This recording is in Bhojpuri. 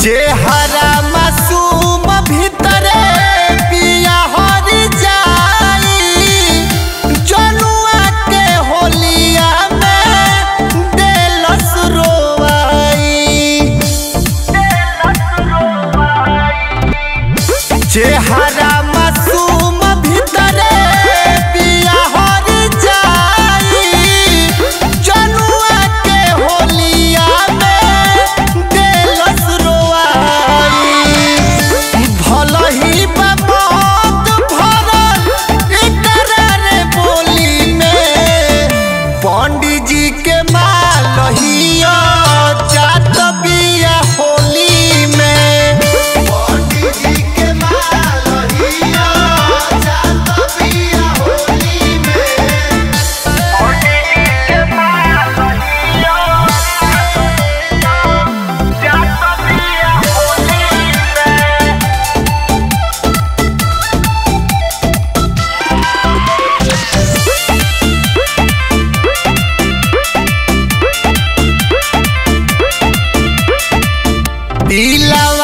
चेहरा मासूम भीतरे पिया हर जाई जनुआ के होलिया में देलस रोवाई चेहरा मासूम भीतरे पिया हर जाई जनुआ के होलिया में देलस रोवाई भलही बमौत भरल इकरार बोली में पंडित जी के मालहिया जात बिया होली में पंडित जी के मालहिया जात बिया होली में दिलवा